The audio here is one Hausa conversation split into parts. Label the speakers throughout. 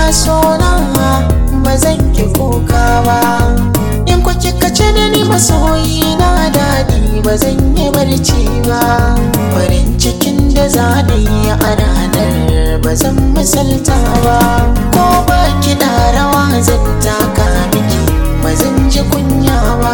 Speaker 1: sona ba zan ki kuka ba in ku kika ce da ni masoyi na daɗi ba zan yi barci ba farin cikin da za da yi a ranar ba zan misalta ba ko ba kiɗa rawa zan taka miki ba zan ji kunya ba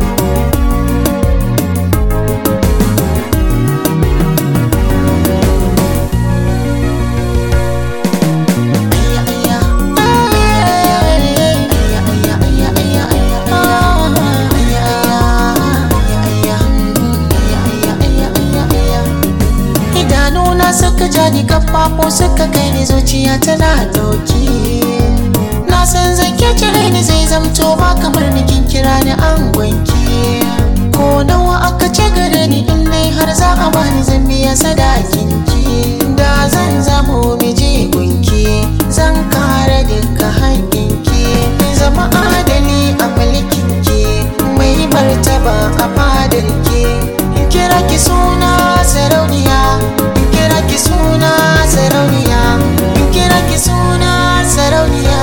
Speaker 1: idanuna suka ja ni kafafu suka kai ni zuciya tana dauki na san zake cire ni zai zamto ba kamar ni kin kira ni an gwanki ko nawa aka ce gare ni in dai har za a bani zan biya sadakin ki da zan zamo miji gunki zan kare duka haƙƙinki zama adali a mulkin ki mai martaba a fadar ki in kira ki suna sarauniya in kira ki suna sarauniya in kira ki suna sarauniya